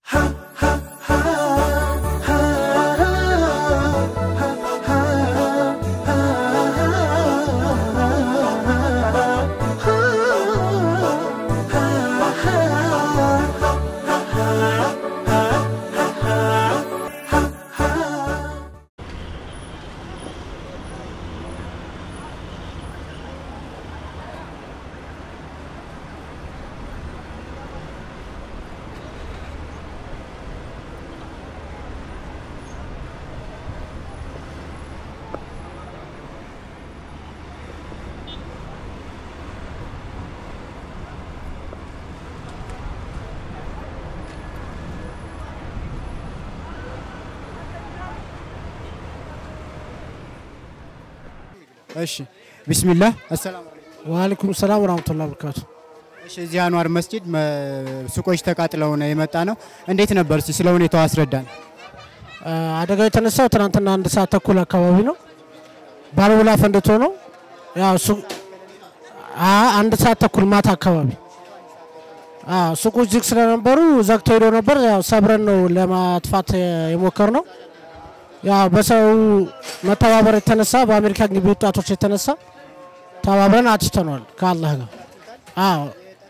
እሺ ቢስሚላህ አሰላሙ አለይኩም። ወአለይኩም ሰላም ወራህመቱላሂ ወበረካቱ። እሺ እዚህ አንዋር መስጂድ መ- ሱቆች ተቃጥለው ነው የመጣ ነው። እንዴት ነበር? እስቲ ስለ ሁኔታው አስረዳን። አ፣ አደጋው የተነሳው ትናንትና አንድ ሰዓት ተኩል አካባቢ ነው። ባልቦላ ፈንድቶ ነው። ያው ሱ አ አንድ ሰዓት ተኩል ማታ አካባቢ አ ሱቆች ዝግ ስለነበሩ ዘግተው ሄዶ ነበር። ያው ሰብረን ነው ለማጥፋት የሞከር ነው። ያው በሰው መተባበር የተነሳ በአሜሪካ ግቢ ወጣቶች የተነሳ ተባብረን አጥፍተነዋል ከአላህ ጋር። አዎ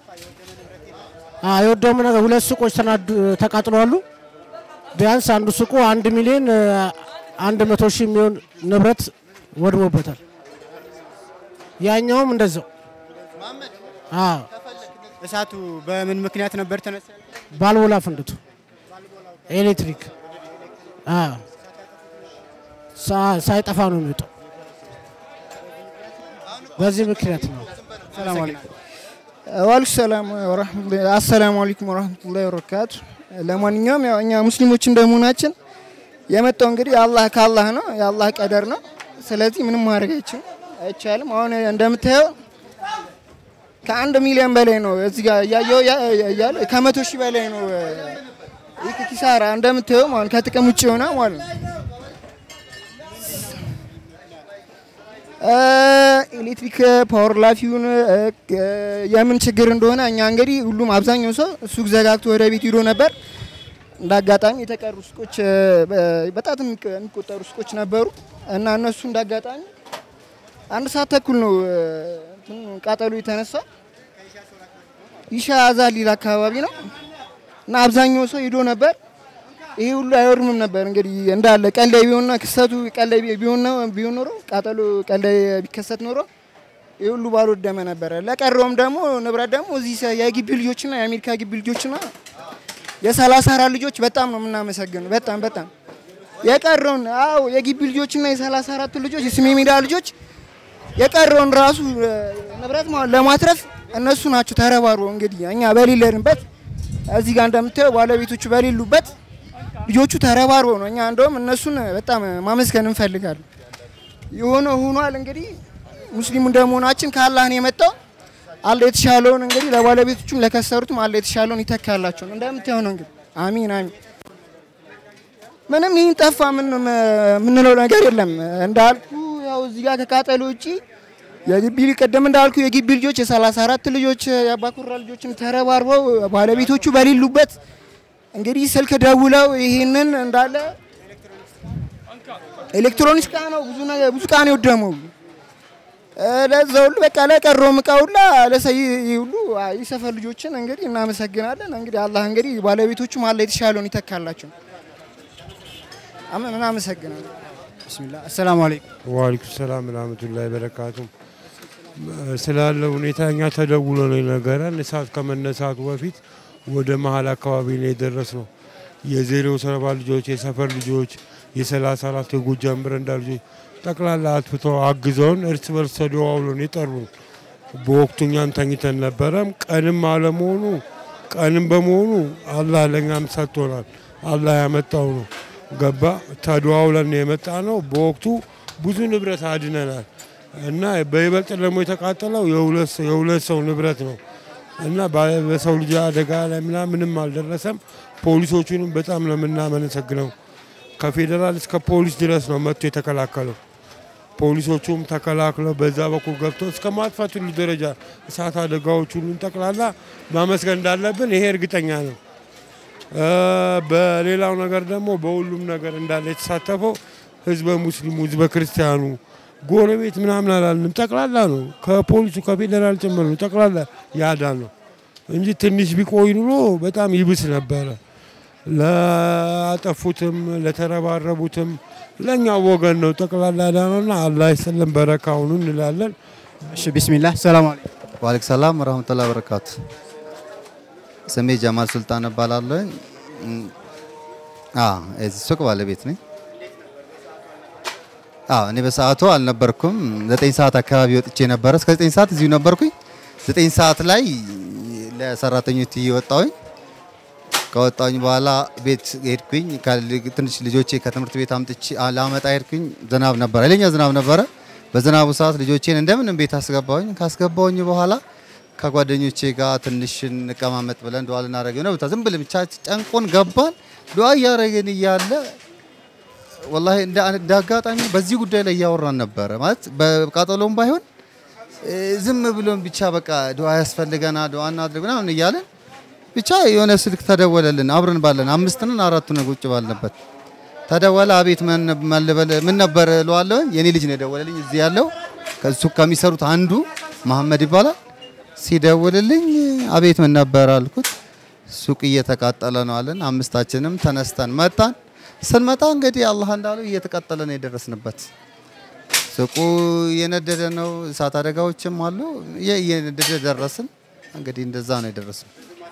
አዎ የወደሙ ነገር ሁለት ሱቆች ተናዱ ተቃጥለዋሉ። ቢያንስ አንዱ ሱቁ አንድ ሚሊዮን እ፣ አንድ መቶ ሺህ የሚሆን ንብረት ወድሞበታል። ያኛውም እንደዛው። አዎ እሳቱ በምን ምክንያት ነበር ተነሳ? ባልቦላ ፈንድቶ ኤሌክትሪክ አዎ ሳ- ሳይጠፋ ነው የሚወጣው። በዚህ ምክንያት ነው። ሰላም አለይኩም። ዋልኩ ሰላም ወራህመቱላሂ አሰላሙ አለይኩም ወራህመቱላሂ ወበረካቱ። ለማንኛውም ያው እኛ ሙስሊሞች እንደመሆናችን የመጣው እንግዲህ አላህ ከአላህ ነው፣ የአላህ ቀደር ነው። ስለዚህ ምንም ማድረግ አይችልም አይቻልም። አሁን እንደምታየው ከአንድ ሚሊዮን በላይ ነው እዚህ ጋር እያየው እያለ ከመቶ ሺህ በላይ ነው ይህ ኪሳራ እንደምታየው ማለት ከጥቅም ውጭ የሆነ ማለት ነው። ኤሌክትሪክ ፓወር ላፊውን የምን ችግር እንደሆነ እኛ እንግዲህ ሁሉም አብዛኛው ሰው ሱቅ ዘጋግቶ ወደ ቤት ሂዶ ነበር። እንደ አጋጣሚ የተቀሩ ሱቆች እ፣ በ- በጣት የሚቀ- የሚቆጠሩ ሱቆች ነበሩ እና እነሱ እንደ አጋጣሚ አንድ ሰዓት ተኩል ነው እ፣ እንትኑ ቃጠሎ የተነሳ ይሻ አዛሊል አካባቢ ነው እና አብዛኛው ሰው ሂዶ ነበር። ይሄ ሁሉ አይወድምም ነበር እንግዲህ እንዳለ ቀን ላይ ቢሆንና ክስተቱ ቀን ላይ ቢሆን ነው ቢሆን ኖሮ ቃጠሎ ቀን ላይ ቢከሰት ኖሮ ይህ ሁሉ ባልወደመ ነበረ። ለቀረውም ደግሞ ንብረት ደግሞ እዚህ ሰ- የግቢ ልጆችና የአሜሪካ ግቢ ልጆችና የሰላሳ አራት ልጆች በጣም ነው የምናመሰግነው። በጣም በጣም የቀረውን አዎ የግቢ ልጆችና የሰላሳ አራቱ ልጆች የስሜ ሜዳ ልጆች የቀረውን ራሱ እ፣ ንብረት ማለት ለማትረፍ እነሱ ናቸው ተረባርበው እንግዲህ እኛ በሌለንበት እዚህ ጋር እንደምታየው ባለቤቶቹ በሌሉበት ልጆቹ ተረባርበው ነው። እኛ እንደውም እነሱን በጣም ማመስገን እንፈልጋለን። የሆነ ሆኗል። እንግዲህ ሙስሊም እንደመሆናችን ከአላህ ነው የመጣው። አለ የተሻለውን እንግዲህ ለባለቤቶቹም ለከሰሩትም አለ የተሻለውን ይተካላቸው ነው እንደምታየው ነው እንግዲህ አሚን አሚን። ምንም ይህን ጠፋ ምን የምንለው ነገር የለም። እንዳልኩ ያው እዚህ ጋር ከቃጠሎ ውጪ የግቢ ቅድም እንዳልኩ የግቢ ልጆች የሰላሳ አራት ልጆች የአባኩራ ልጆችን ተረባርበው ባለቤቶቹ በሌሉበት እንግዲህ ስልክ ደውለው ይህንን እንዳለ ኤሌክትሮኒክስ እቃ ነው ብዙ ነገር ብዙ እቃ ነው የወደመው። እ፣ ለዛ ሁሉ በቃ ለቀረውም እቃ ሁላ ለሰይ ሁሉ አይ፣ የሰፈር ልጆችን እንግዲህ እናመሰግናለን። እንግዲህ አላህ እንግዲህ ባለቤቶቹም አለ የተሻለውን ይተካላቸው። አመ- እናመሰግናለን። ቢስሚላህ አሰላሙ አለይኩም። ዋሊኩም ሰላም ረህመቱላሂ በረካቱ። ስላለው ሁኔታ እኛ ተደውሎ ነው የነገረን። እሳት ከመነሳቱ በፊት ወደ መሀል አካባቢ ነው የደረስ ነው። የዜሮ ሰባ ልጆች፣ የሰፈር ልጆች፣ የሰላሳ አራት የጎጃም በረንዳ ልጆች ጠቅላላ አጥፍተው አግዘውን እርስ በርስ ተደዋውለን የጠሩን። በወቅቱ እኛም ተኝተን ነበረም። ቀንም አለመሆኑ ቀንም በመሆኑ አላህ ለእኛም ሰጥቶናል። አላህ ያመጣው ነው ገባ ተደዋውለን የመጣ ነው። በወቅቱ ብዙ ንብረት አድነናል እና በይበልጥ ደግሞ የተቃጠለው የሁለት ሰው- የሁለት ሰው ንብረት ነው እና በ- በሰው ልጅ አደጋ ላይ ምናምን ምንም አልደረሰም። ፖሊሶቹንም በጣም ነው የምናመሰግነው። ከፌዴራል እስከ ፖሊስ ድረስ ነው መጥቶ የተከላከለው። ፖሊሶቹም ተከላክለው በዛ በኩል ገብቶ እስከ ማጥፋት ሁሉ ደረጃ እሳት አደጋዎች ሁሉን ጠቅላላ ማመስገን እንዳለብን ይሄ እርግጠኛ ነው። እ፣ በሌላው ነገር ደግሞ በሁሉም ነገር እንዳለ የተሳተፈው ህዝበ ሙስሊሙ፣ ህዝበ ክርስቲያኑ፣ ጎረቤት ምናምን አላልንም። ጠቅላላ ነው። ከፖሊሱ ከፌዴራል ጭምር ነው። ጠቅላላ ያዳን ነው እንጂ ትንሽ ቢቆይ ኑሮ በጣም ይብስ ነበረ። ለአጠፉትም ለተረባረቡትም ለእኛው ወገን ነው ጠቅላላ ዳነውና አላህ ይስጥልን በረካውን እንላለን። እሺ ቢስሚላህ ሰላም አለይኩም። ዋሌክ ሰላም ወረህመቱላሂ ወበረካቱ። ስሜ ጀማል ሱልጣን እባላለሁ። እም፣ አዎ የዚህ ሱቅ ባለቤት ነኝ። አዎ እኔ በሰዓቱ አልነበርኩም። ዘጠኝ ሰዓት አካባቢ ወጥቼ ነበረ። እስከ ዘጠኝ ሰዓት እዚሁ ነበርኩኝ። ዘጠኝ ሰዓት ላይ ለሰራተኞች እየወጣሁኝ ከወጣሁኝ በኋላ ቤት ሄድኩኝ። ከል- ትንሽ ልጆቼ ከትምህርት ቤት አምጥቼ አ- ላመጣ ሄድኩኝ። ዝናብ ነበረ፣ ኃይለኛ ዝናብ ነበረ። በዝናቡ ሰዓት ልጆቼን እንደምንም ቤት አስገባሁኝ። ካስገባሁኝ በኋላ ከጓደኞቼ ጋር ትንሽ እንቀማመጥ ብለን ዱዓ ልናደርግ ነው። ዝም ብለን ብቻ ጨንቆን ገባን። ዱዓ እያደረግን እያለ ወላሂ እንደ እንደ አጋጣሚ በዚህ ጉዳይ ላይ እያወራን ነበረ። ማለት በቃጠሎም ባይሆን እ፣ ዝም ብሎን ብቻ በቃ ዱዓ ያስፈልገናል ዱዓ እናድርግ ምናምን እያለን ብቻ የሆነ ስልክ ተደወለልን። አብረን ባለን አምስት ነን አራቱ ነው ቁጭ ባልንበት ተደወለ። አቤት ምን ምን ልበል ምን ነበር እለዋለሁ። የኔ ልጅ ነው የደወለልኝ እዚህ ያለው ከሱ ከሚሰሩት አንዱ መሐመድ ይባላል። ሲደውልልኝ አቤት ምን ነበር አልኩት። ሱቅ እየተቃጠለ ነው አለን። አምስታችንም ተነስተን መጣን። ስንመጣ እንግዲህ አላህ እንዳለው እየተቃጠለ ነው የደረስንበት። ሱቁ እየነደደ ነው። እሳት አደጋዎችም አሉ። እየ- እየነደደ ደረስን። እንግዲህ እንደዛ ነው የደረስነው።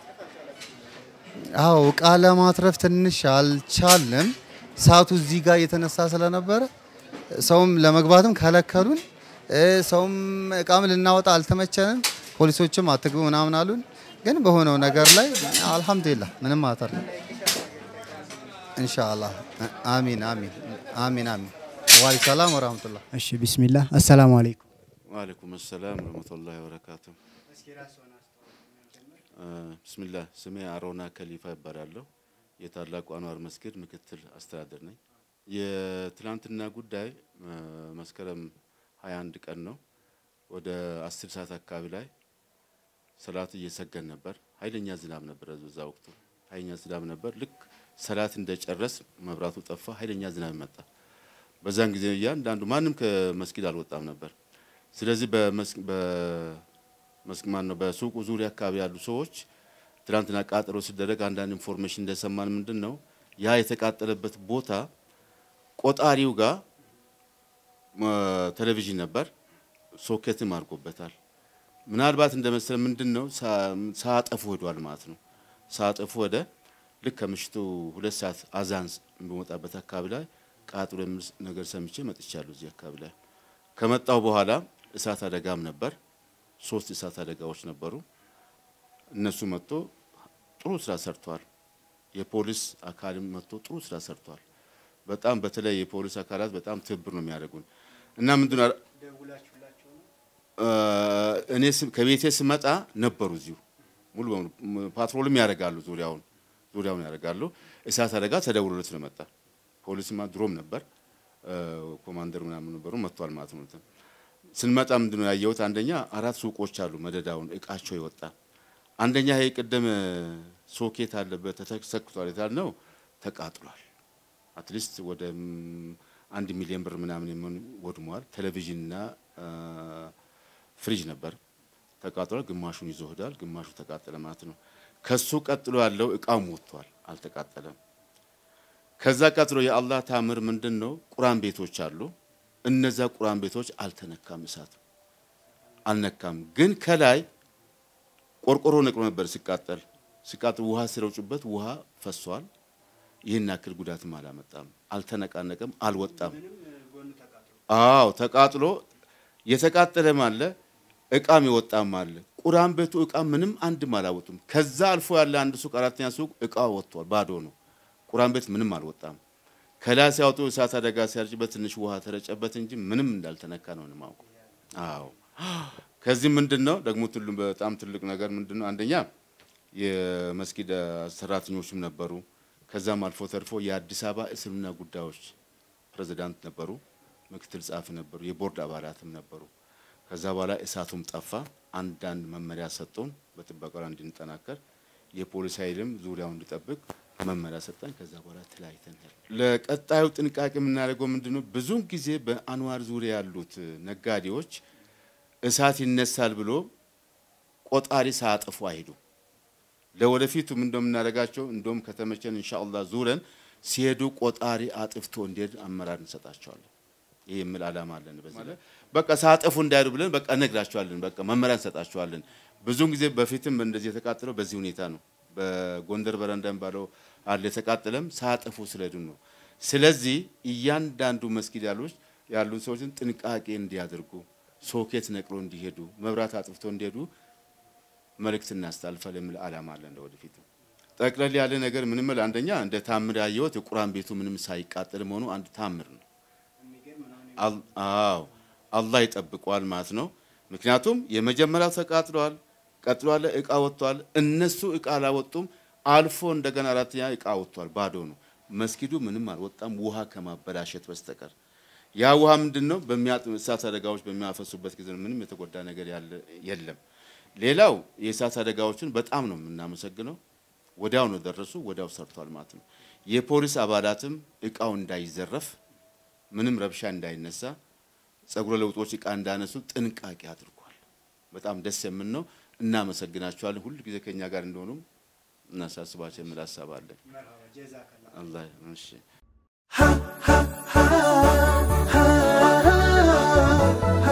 አዎ እቃ ለማትረፍ ትንሽ አልቻልንም። እሳቱ እዚህ ጋር የተነሳ ስለነበረ ሰውም ለመግባትም ከለከሉን። እ፣ ሰውም እቃም ልናወጣ አልተመቸንም። ፖሊሶችም አትግቡ ምናምን አሉን። ግን በሆነው ነገር ላይ አልሐምዱሊላህ ምንም አተር ኢንሻአላህ አሚን አሚን አሚን አሚን ዋሊ ሰላም ወራህመቱላህ እሺ ቢስሚላህ አሰላሙ አለይኩም። ዋአለይኩም ሰላም ረህመቱላሂ ወበረካቱ። ብስሚላህ ስሜ አሮና ከሊፋ ይባላለሁ። የታላቁ አንዋር መስጊድ ምክትል አስተዳደር ነኝ። የትላንትና ጉዳይ እ፣ መስከረም 21 ቀን ነው። ወደ 10 ሰዓት አካባቢ ላይ ሰላት እየሰገን ነበር። ኃይለኛ ዝናብ ነበረ በዛ ወቅቱ ኃይለኛ ዝናብ ነበር። ልክ ሰላት እንደጨረስ መብራቱ ጠፋ። ኃይለኛ ዝናብ መጣ። በዛን ጊዜ እያንዳንዱ ማንም ከመስጊድ አልወጣም ነበር። ስለዚህ በመስክ በመስክ ማን ነው በሱቁ ዙሪያ አካባቢ ያሉ ሰዎች ትናንትና ቃጠሎ ሲደረግ አንዳንድ ኢንፎርሜሽን እንደሰማን ምንድን ነው ያ የተቃጠለበት ቦታ ቆጣሪው ጋር እ፣ ቴሌቪዥን ነበር፣ ሶኬትም አድርጎበታል። ምናልባት እንደመሰለ ምንድን ነው ሳ- ሳያጠፉ ሄዷል ማለት ነው። ሳያጠፉ ወደ ልክ ከምሽቱ ሁለት ሰዓት አዛን በመጣበት አካባቢ ላይ ቃጥሎ የሚል ነገር ሰምቼ መጥቻለሁ። እዚህ አካባቢ ላይ ከመጣው በኋላ እሳት አደጋም ነበር። ሶስት እሳት አደጋዎች ነበሩ። እነሱ መጥቶ ጥሩ ስራ ሰርተዋል። የፖሊስ አካልም መጥቶ ጥሩ ስራ ሰርተዋል። በጣም በተለይ የፖሊስ አካላት በጣም ትብብር ነው የሚያደርጉን እና ምንድን ነው እ፣ እኔ ስም- ከቤቴ ስመጣ ነበሩ እዚሁ ሙሉ በሙሉ ም- ፓትሮልም ያደርጋሉ ዙሪያውን ዙሪያውን ያደርጋሉ። እሳት አደጋ ተደውሎለት ነው መጣ። ፖሊስማ ድሮም ነበር እ፣ ኮማንደር ምናምን ነበሩ መጥቷል ማለት ነው። እንትን ስንመጣ ምንድን ነው ያየሁት? አንደኛ አራት ሱቆች አሉ መደዳውን እቃቸው ይወጣ። አንደኛ ይሄ ቅድም ሶኬት አለበት ተሰክቷል የታልነው ተቃጥሏል። አትሊስት ወደ ም, አንድ ሚሊዮን ብር ምናምን የሚሆን ወድሟል። ቴሌቪዥንና አ, ፍሪጅ ነበር ተቃጥሏል። ግማሹን ይዞ ሄዷል፣ ግማሹ ተቃጠለ ማለት ነው። ከሱ ቀጥሎ ያለው እቃም ወጥቷል፣ አልተቃጠለም። ከዛ ቀጥሎ የአላህ ታምር ምንድን ነው? ቁርአን ቤቶች አሉ። እነዛ ቁርአን ቤቶች አልተነካም፣ እሳት አልነካም። ግን ከላይ ቆርቆሮ ነቅሎ ነበር ሲቃጠል ሲቃጠል ውሃ ሲረጩበት ውሃ ፈሷል። ይህን ያክል ጉዳትም አላመጣም፣ አልተነቃነቀም፣ አልወጣም። አዎ ተቃጥሎ የተቃጠለም አለ እቃም የወጣም አለ። ቁርአን ቤቱ እቃ ምንም አንድም አላወጡም። ከዛ አልፎ ያለ አንድ ሱቅ አራተኛ ሱቅ እቃ ወጥቷል፣ ባዶ ነው። ቁርአን ቤት ምንም አልወጣም። ከላይ ሲያወጡ እሳት አደጋ ሲያርጭበት ትንሽ ውሃ ተረጨበት እንጂ ምንም እንዳልተነካ ነው የማውቀው። አዎ ከዚህ ምንድን ነው ደግሞ ትሉ በጣም ትልቅ ነገር ምንድን ነው? አንደኛ የመስጊድ ሰራተኞችም ነበሩ። ከዛም አልፎ ተርፎ የአዲስ አበባ እስልምና ጉዳዮች ፕሬዝዳንት ነበሩ፣ ምክትል ጸሐፊ ነበሩ፣ የቦርድ አባላትም ነበሩ። ከዛ በኋላ እሳቱም ጠፋ። አንዳንድ መመሪያ ሰጡን በጥበቃ ላይ እንድንጠናከር፣ የፖሊስ ኃይልም ዙሪያውን እንዲጠብቅ መመሪያ ሰጠን። ከዛ በኋላ ተለያይተን ሄድን። ለቀጣዩ ጥንቃቄ የምናደርገው ምንድን ነው? ብዙውን ጊዜ በአንዋር ዙሪያ ያሉት ነጋዴዎች እሳት ይነሳል ብሎ ቆጣሪ ሳያጠፉ አይሄዱም። ለወደፊቱም እንደምናደርጋቸው እንደውም ከተመቸን ኢንሻአላህ ዙረን ሲሄዱ ቆጣሪ አጥፍቶ እንዲሄድ አመራር እንሰጣቸዋለን። ይህ የሚል ዓላማ አለን። በዚህ ላይ በቃ ሳያጠፉ እንዳይሄዱ ብለን በቃ እነግራቸዋለን። በቃ መመሪያ እንሰጣቸዋለን። ብዙውን ጊዜ በፊትም እንደዚህ የተቃጠለው በዚህ ሁኔታ ነው። በጎንደር በረንዳ የሚባለው አለ የተቃጠለም ሳያጠፉ ስለሄዱ ነው። ስለዚህ እያንዳንዱ መስጊድ ያሉች ያሉን ሰዎችን ጥንቃቄ እንዲያደርጉ ሶኬት ነቅሎ እንዲሄዱ መብራት አጥፍቶ እንዲሄዱ መልእክት እናስተላልፋለን የሚል ዓላማ አለን። ለወደፊቱ ጠቅለል ያለ ነገር ምንም አንደኛ እንደ ታምር ያየሁት የቁርአን ቤቱ ምንም ሳይቃጠል መሆኑ አንድ ታምር ነው። አል- አዎ አላህ ይጠብቀዋል ማለት ነው። ምክንያቱም የመጀመሪያው ተቃጥሏል፣ ቀጥሎ ያለ እቃ ወጥቷል። እነሱ እቃ አላወጡም። አልፎ እንደገና አራተኛ እቃ ወጥቷል፣ ባዶ ነው። መስጊዱ ምንም አልወጣም፣ ውሃ ከማበላሸት በስተቀር ያ ውሃ ምንድን ነው? በሚያጥ- እሳት አደጋዎች በሚያፈሱበት ጊዜ ነው። ምንም የተጎዳ ነገር ያለ የለም። ሌላው የእሳት አደጋዎችን በጣም ነው የምናመሰግነው። ወዲያው ነው ደረሱ፣ ወዲያው ሰርቷል ማለት ነው። የፖሊስ አባላትም እቃው እንዳይዘረፍ ምንም ረብሻ እንዳይነሳ ጸጉረ ለውጦች እቃ እንዳነሱ ጥንቃቄ አድርጓል። በጣም ደስ የምን ነው። እናመሰግናቸዋለን። ሁሉ ጊዜ ከኛ ጋር እንደሆኑም እናሳስባቸው የሚል ሀሳብ አለን። አላህ እሺ